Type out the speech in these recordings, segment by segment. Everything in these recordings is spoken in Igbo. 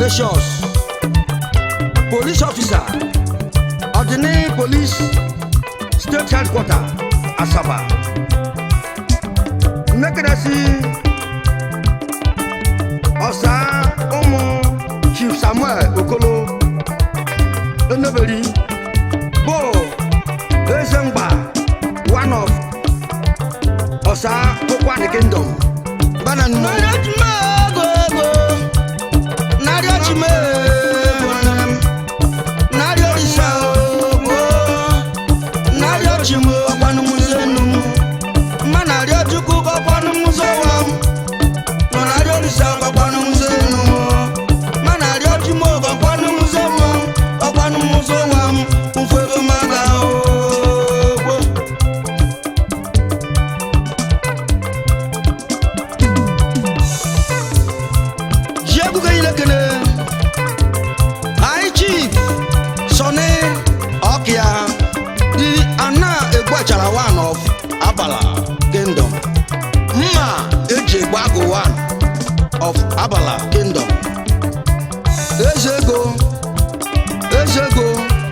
Ignatius police officer Ordinary Police State Headquarter Asaba Nnekedasi Ọsa ụmụ Chief Samuel Okolo Enebeli bụ Ezemgba one of Ọsa Ụkwanị Kingdom Bananu Jiebuga Ilekene High Chief Sonny Okia the Ana Egwachara one of Abala Kingdom Mma Eji Egbago one of Abala Kingdom Ezego Ezego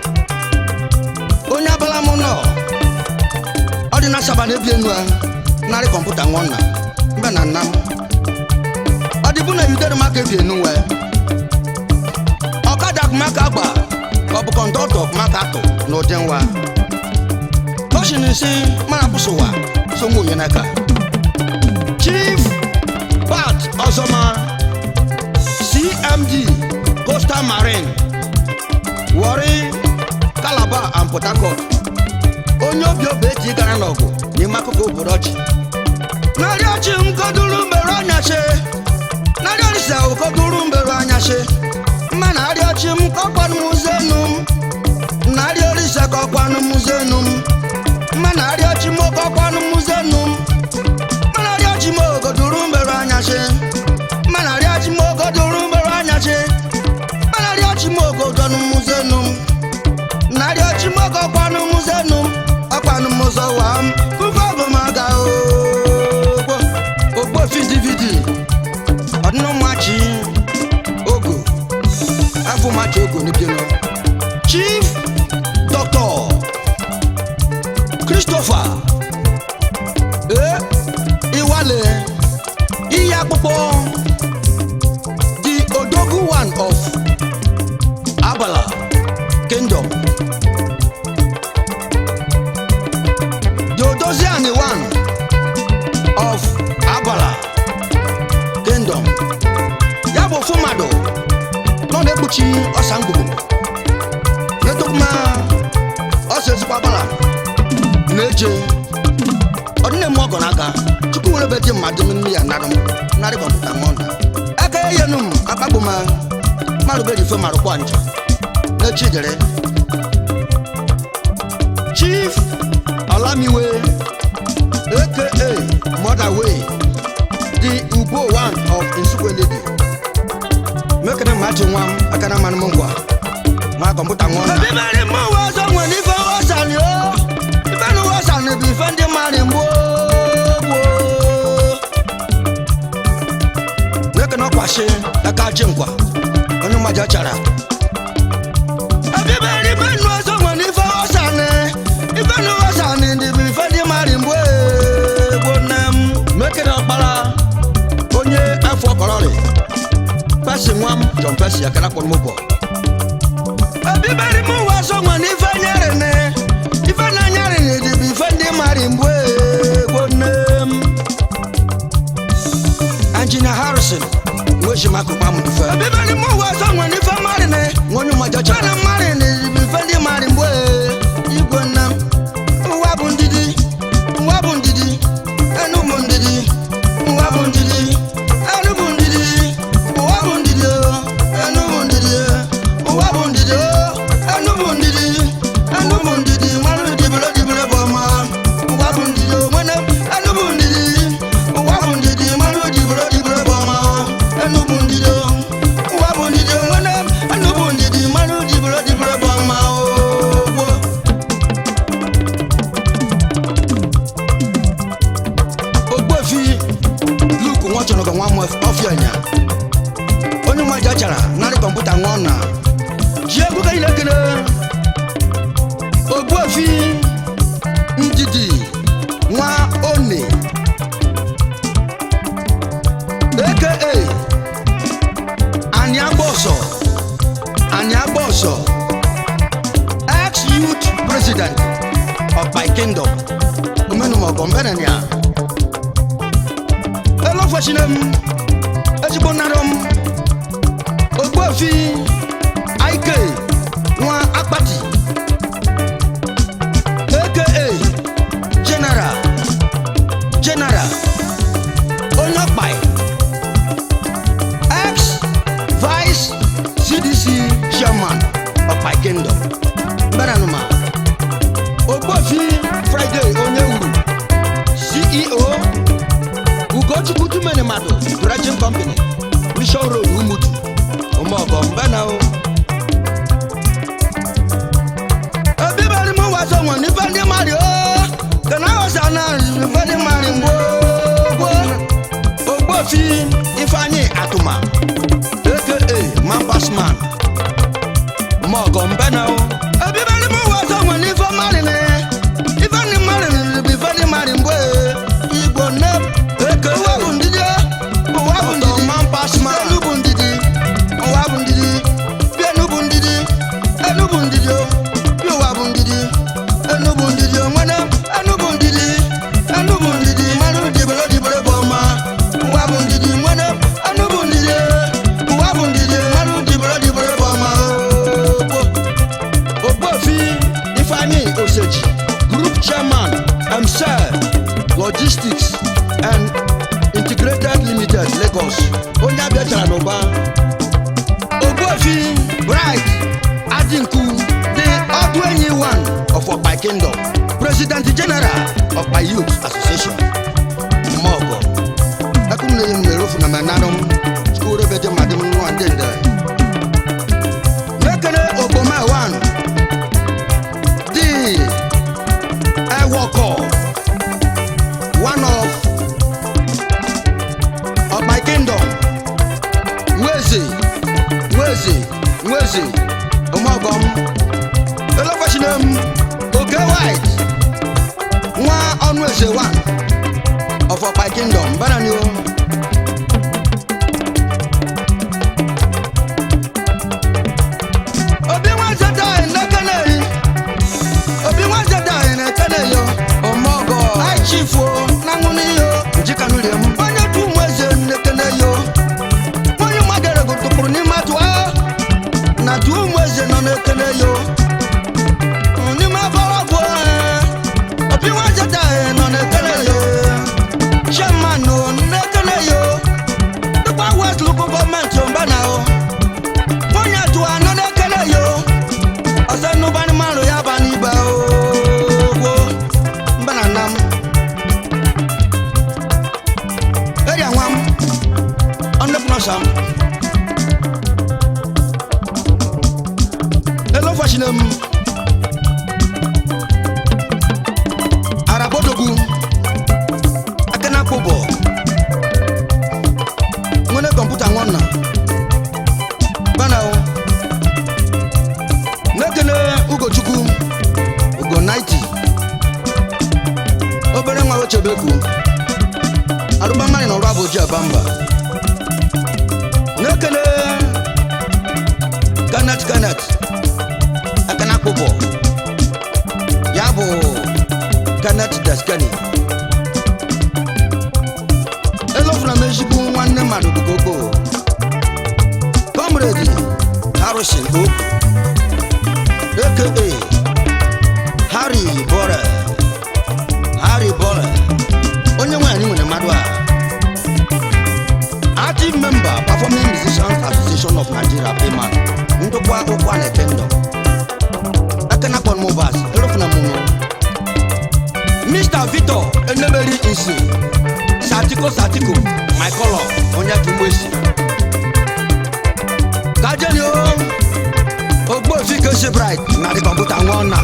onye abala mụ nọ ọ dị na asaba na-ebi enu a narị kọmputa nwanna mbe na nna m ọ dịbụ na yudere maka ebi enu wee ọkada maka agba ka ọ bụ kọndọktọ maka atụ n'ụdị nwa kọshin nsị mara kwụsịwa sonwe onye n'aka chief pat ọzọma cmd coastal marine warri calabar and port harcourt onye obi obi eji gara n'ọgụ n'ime akụkụ obodo ọchị narị ọchị m koduru mbere ọnyasị narị ọrịsa ụkoduru mbere ọnyasị mma narị ọchị m kọkwanụ m zenu m narị ọrịsa kọkwanụ m zenu m mma narị ọchị m kọkwanụ m zenu m mma narị ọchị m ogoduru mbere ọnyasị mma narị ọchị m ogoduru mbere ọnyasị mma narị ọchị m ogodonu m zenu m narị ọchị m kọkwanụ m zenu m ọkwanụ m ụzọ wa m kụfọ bụ m aga ogbo ogbo fidividi ọdịnụmachi ogo afọ machi ogo n'ebienụ chief dr christopher e iwale ihe akpụkpọ the odogu one of abala kingdom the odoziani one of abala kingdom ya bụ ofu mmadụ nọ na-ekpuchi ọsa ngwugwu netokuma ọsa ezigbo agbara na-eje ọdịna eme ọgọ n'aka chukwu nwere ebe dị mmadụ nne ya narụ m narị kọmputa mọnda aka eyenu m akpagbu ma mmadụ berife marụkwa nja n'echi dere chief olamiwe aka mother way the ugbo one of nsukwelede mekene mmachi nwa m aka na mmanụ m ngwa nwa kọmputa nwa ọna Ebibere mụ ụwa ọzọ nwere ife nghọsani o ife na nghọsani bụ ife ndị mmadụ mgbo gboo mekene ọkwashi aka chi nkwa onye mmaja chara Ebibere ife nụ ọzọ nwere ife nghọsani ife na nghọsani dị bụ ife ndị mmadụ mgbo gboo nne m mekene ọkpara onye afọ kọrọrị pesi nwa m jọn pesi akara kpọrọ m ụbọ Ebibere mụ ụwa ọzọ nwere ife nyerene ife na nyerene dị bụ ife ndị mmadụ mgbo gboo nne m injinia harrison nwechi akụkpa m dufe Ebibere mụ ụwa ọzọ nwere ife mmadụ ne nwa onye mmaja chara Mana mmadụ na-ezibi ife ndị mmadụ mgbe igwe nna m ụwa bụ ndidi ụwa bụ ndidi enu bụ ndidi ụwa bụ ndidi enu bụ ndidi ụwa bụ ndidi o, enu bụ ndidi ụwa bụ ndidi o, enu bụ ndidi enu bụ ndidi mmanụ dibere dibere bụ ọma ụwa bụ ndidi o, nwene m, enu bụ ndidi ụwa bụ ndidi mmanụ dibere dibere bụ ọma enu bụ ndidi o, ụwa bụ ndidi o, nwene m, enu bụ ndidi mmanụ dibere dibere bụ ọma o gboo. ogbuefi luke nwachọrọga nwa m ọfịa nya onye nwa ji achara narị kọmputa nwa na ji egwu ka ile ekele ogbuefi ndidi nwa one aka anyị agba ọsọ anyị agba ọsọ ex youth president of my kingdom omenumọgọ mbenenia elofesinem ezigbo nnarọ m ogbuefi ike nwa akpati aka general general onye ọkpai ex vice cdc chairman of my kingdom mberanuma ogbuefi friday onye uru ceo ugochukwu tumeni mmadụ dredging company mission road umutu ụmụọgọ mbena o ebibari m wazo nwe n'ife ndị mmadụ o kana ọsa na ife ndị mmadụ mgbo ogbofi ifeanyi atụma aka mambasman ụmụọgọ mbena o ebibari m wazo nwe n'ife mmadụ na ife ndị mmadụ bụ ife ndị mmadụ mgbo igbo nne eke ụwa bụ ndidi ụwa bụ ndidi mambasman enu bụ ndidi ụwa bụ ndidi bịa enu bụ ndidi enu bụ ndidi o bịa ụwa bụ ndidi enu bụ ndidi o nwere enu bụ ndidi enu bụ ndidi mmadụ dibere dibere bụ ọma ụwa bụ ndidi nwere enu bụ ndidi ụwa bụ ndidi mmadụ dibere dibere bụ ọma o ogbofi ifeanyi oseji group chairman msel logistics and integrated limited lagos onye abịachara n'ụba ogbuefi bright adinku the ọdụ enyi one of ọkpa kingdom president general ọkpa youth association mọgọ ekum na eyi m na-erofu na menanum skuul ebe dị mmadụ m nwa ndị ndere n'ekele ogbome one the ewọkọ one of of my kingdom nweze nweze nweze ụmụọgọm elefashinem oke white nwa ọnụ eze one of of my kingdom bananio obi nwanze dai n'ekeneyi obi nwanze dai n'ekeneyo ụmụọgọ aichifuo na ṅụn'iyo njikanuriem onye tu ụmụ eze n'ekeneyo onye mmadụ erego tụpụrụ n'ime atụ ahụ na tu ụmụ eze nọ n'ekele yo n'ime afọrọ bụ obi nwanze dai nọ n'ekele yo chairman nọ n'ekele yo dịkwa west local gọọmenti mbana o onye atụ anọ n'ekele yo ọsọ nnụbanị mmanụ ya ba n'ibe ogwo mbana nam eria nwa m ọnụpụnọsam elofashinem arabodogu akanakpụbọ nwere kọmputa nwanna banao n'ekele ugochukwu ugo 90 obere nwa ochebeku arụbamari na ọrụ abụji abamba n'ekele kanet kanet akana kpụbọ ya bụ kanet deskani elofuna m ezigbo nwanne mmadụ dugogbo comrade harrison o aka harry bore harry bore onye nwe anyị nwere mmadụ a active member performing musicians association of nigeria payman ndụkwa ụkwa na ekendọ ekena kpọn mobas erofuna mụnụ mr victor enemeri nsi satiko satiko my color onye kimgbesi kajeni o ogbofi kesi bright na di kọmputa nwa ọna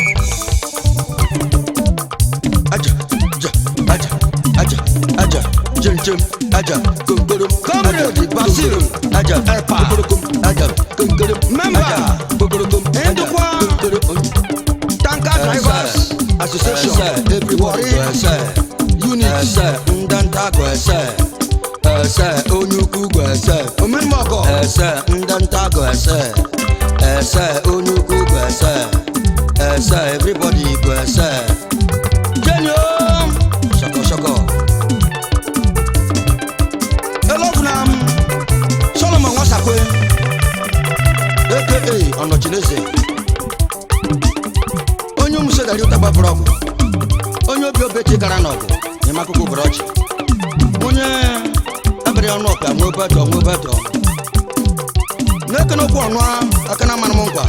aja aja aja aja aja Chenchem, aja, konkorom, Comrade aja, Basil konkorom, aja, Epa. kokorokom, aja, konkorom, Member. aja, kokorokom, aja, Ndukwa. konkorom. tanker drivers association Ẹsẹ̀, everybody Warri go ẹsẹ̀. unit Ẹsẹ̀, ndanda go ẹsẹ̀. Ẹsẹ̀, onye ukwu go ẹsẹ̀. omenmọkọ ẹsẹ ndanta go ẹsẹ ẹsẹ onukwu go ẹsẹ ẹsẹ everybody go ẹsẹ jẹni o ṣọkọṣọkọ elofunam solomon wasakwe aka ọnọchineze onye umusedari ụtaba brọgụ onye obi obechi gara n'ọgụ n'ime akụkụ bụrọchi onye abịrị ọnụ ọka nwe betọ nwe betọ na-ekene okwu ọnụ aka na mmanụ m nkwa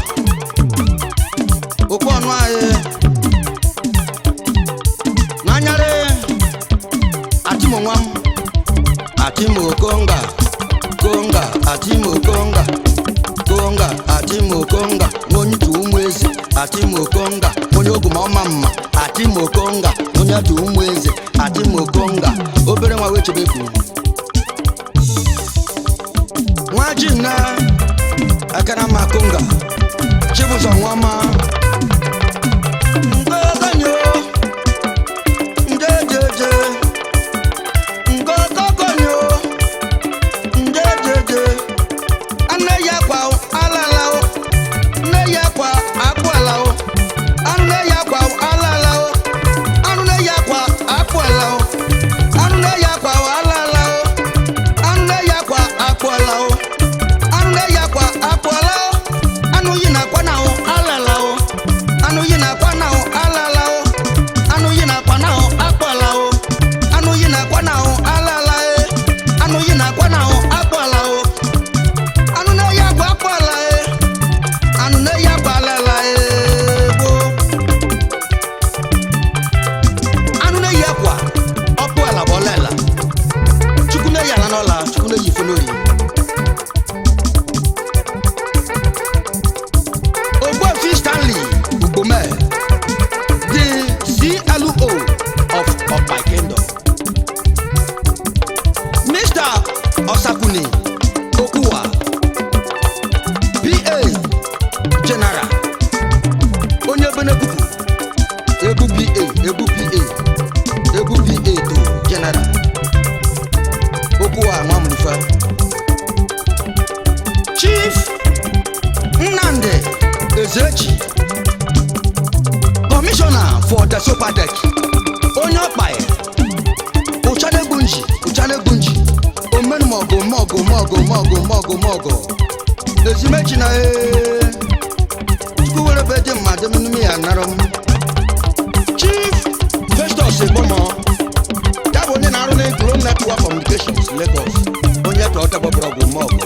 okwu ọnụ anyị n'anyarị atimo nwa m atimo konga konga atimo konga konga atimo konga onye tu ụmụ eze atimo konga onye oguma ọma mma atimo konga onye tu ụmụ eze atimo konga obere nwa wee chebe kwuru nwa ji nna aka na mma konga chibụzọ nwa ma ngogonyo njejeje ngogogonyo njejeje anne ya kwa alala o nne ya kwa akpụala o anụ nne ya kwa alala o anụ nne ya kwa akpụala o anụ nne ya kwa alala o anụ nne ya kwa akpụala o anụ nne ya kwa akpụala o anụ yi na akwa na o alala o anụ yi na akwa na o alala o anụ yi na akwa na o akpụala o anụ yi na akwa na o alala e anụ yi na akwa na o akpụala o anụ nne ya kwa akpụala e anụ nne ya kwa alala e gboo anụ na-eyi akwa ọkpụ ala bụ ọla ala chukwu na-eyi ala n'ọla chukwu na-eyi ife n'ori ogbuefi stanley ugbome the clo of ọkpa kingdom mr osakuni okuwa pa general onye benebuku ebu pa ebu pa ebu pa to general okwu a nwa mrife chief nnamdi ezechi commissioner for the sopadek onye ọkpai ụchanegbunji ụchanegbunji omenumọgụ mọgụ mọgụ mọgụ mọgụ mọgụ ezimechi na ee chukwu were be dị mmadụ n'ime ya nara m chief festus egbomo ya bụ onye na-arụ na Glo network communications lagos onye ka ọ tagbabara ọgwụ mọgụ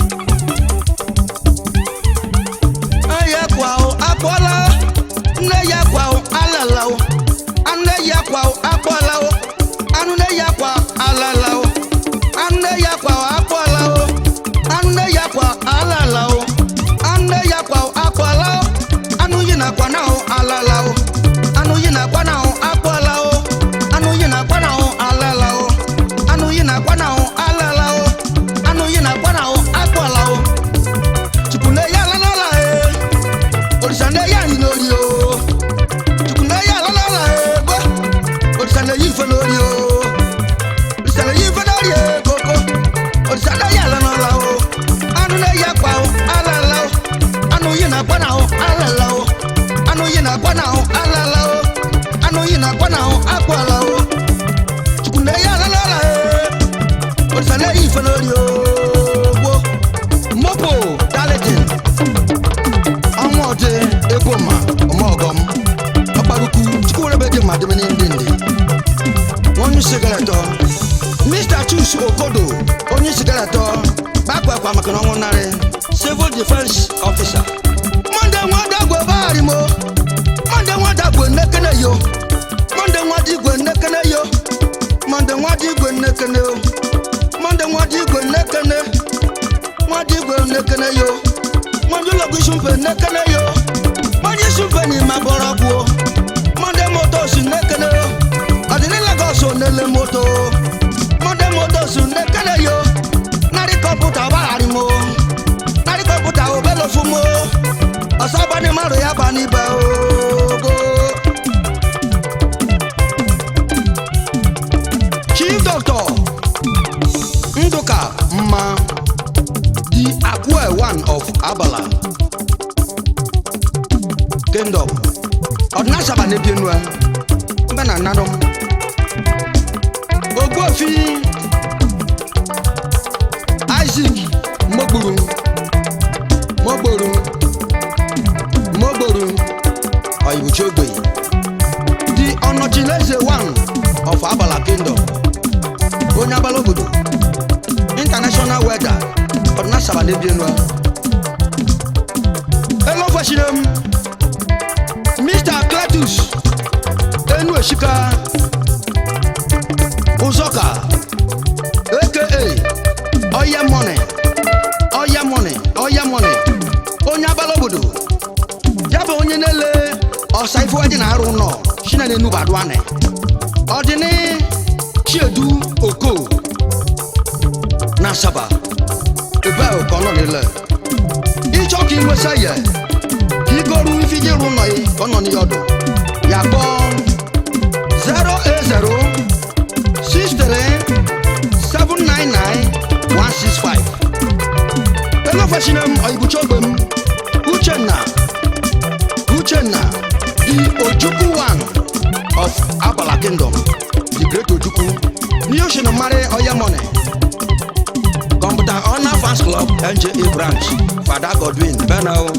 ya kwa o akpọla o nne ya kwa o alala o anne ya kwa o akpọla o anụ nne ya kwa alala o anne ya kwa o akpọla o anne ya kwa alala o anne ya kwa o akpọla o anụ yi na kwa na o alala o anụ yi na kwa na o akpọla o anụ yi na kwa na o alala o anụ yi na kwa na o alala o anụ yi na kwa na o akpọla o chukwu na ya alala e òrìṣà ní ẹyà yìí lórí o chukwu ní ẹyà alala e gbọ́ òrìṣà ní ẹyí ìfẹ́ lórí o òrìṣà ní ẹyí ìfẹ́ lórí e koko òrìṣà ní ẹyà alala o anú ní ẹyà pa o alala o anú yìí nà gbọ́nà o alala o anú yìí nà gbọ́nà o alala o anú yìí nà gbọ́nà o akọ ala o chukwu ní ẹyà alala e òrìṣà ní ẹyí ìfẹ́ lórí o gbọ́ mopo darlington ọnwa ọdị ego ma ọmọgọm ọkparukwu chukwurebedị ma dịbe ndị ndị onye sigaretọ mr chus okodo onye sigaretọ bakwa akwa maka na ọnwụ narị civil defense officer monde nwada gwe bagharị mo monde nwada gwe nnekene yo monde nwada igwe nnekene yo monde nwada igwe nnekene yo monde nwada igwe nnekene nwada igwe nnekene yo mọdún lọgùn sunfẹ nẹkẹnẹ yo mọdún sunfẹ ní ma bọrọ bu o mọdún mọtò sí nẹkẹnẹ yo ọdínní lagos onele moto n'ebi enu a mbe na nanụ m ogbuofi isaac mogburu mogburu mogburu oyibuchi ogbenye the ọnọchileze one of abala kingdom onye abala obodo international weather ọdịna saba n'ebi enu a elofesiri m mr cletus enu esika ụzọka aka oya money oya money oya money onye abala obodo ya bụ onye na-ele ọsa ife dị na-arụ ụlọ chinene enubadụane ọdịni chiedu oko na asaba ebe ahụ ka ọ nọ n'ile ịchọ ka inwesa ya ka igoru ife iji rụ ụlọ ya ka ọ nọ n'ihe ọdụ ya kpọọ 08063 elofesina m oyibucha ogbe m uchenna uchenna the ojukwu one of abala kingdom the great ojukwu ní oṣù ní mari oyemone kọmputa honor fans club nja branch fada godwin bẹ́ẹ̀na o.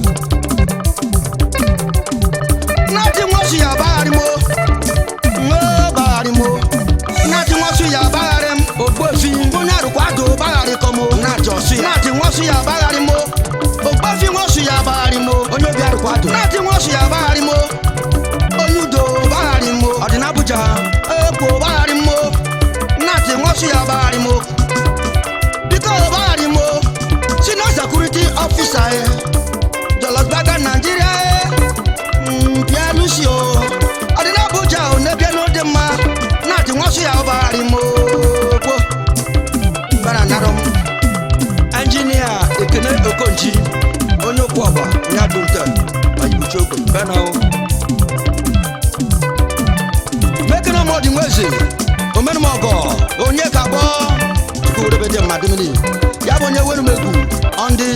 láti wọ́n sì yà báyàrí mo ńlọ báyàrí mo láti wọ́n sì yà báyàrí m ògbófin múnyà rúkwàdó báyàrí kọ́ mo láti ọ̀sùn yà láti wọ́n sì yà báyàrí mo ògbófin wọ́n sì yà báyàrí mo onye obi arúkwàdó láti wọ́n sì yà báyàrí mo onyudo báyàrí mo ọ̀dínà abuja èkó báyàrí mo láti wọ́n sì yà báyàrí mo bíkọ́ báyàrí mo senior security officer ẹ̀ jọlọgbàgà nàìjíríà ẹ̀ bịa lusi o ọdịna abuja o n'ebia n'ode mma na-adị nwasị ya ọbagharị m okpo bara narụ m enjinia ekene okonji onye okwu ọgba onye adụnte ayibuchi ogbe bena o mekene m ọdị nweze omenụ m ọgọ onye ka gbọ chukwurebede mmadụ mmiri ya bụ onye were m egwu on the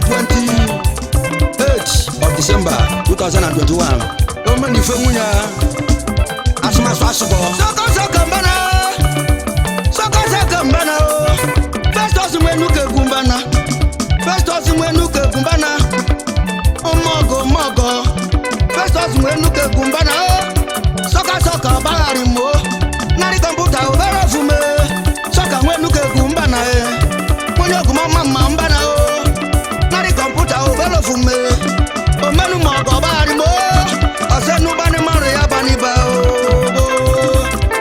28 of december 2021 omeni ife nwunye asụmasụ asụbọ sọkọsọkọ mbana sọkọsọkọ mbana o festus nwenu ka egwu mbana festus nwenu ka egwu mbana ụmọgọ ụmọgọ festus nwenu ka egwu mbana o sọkọsọkọ bagharị m o narị kọmputa obere ofume sọka nwenu ka egwu mbana e onye ogumọma mma mbana o narị kọmputa obere ofume omenu ma ọgọ bagharị m o ọsẹnu bani márùn ya bani bá ooo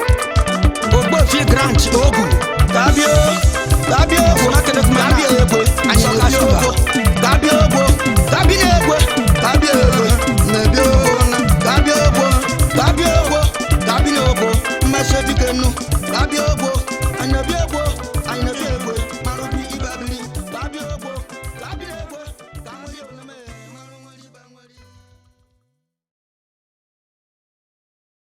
ògbófi grant ogun tàbí o tàbí o fúnakẹ́lẹ́ fún mi tàbí o èpo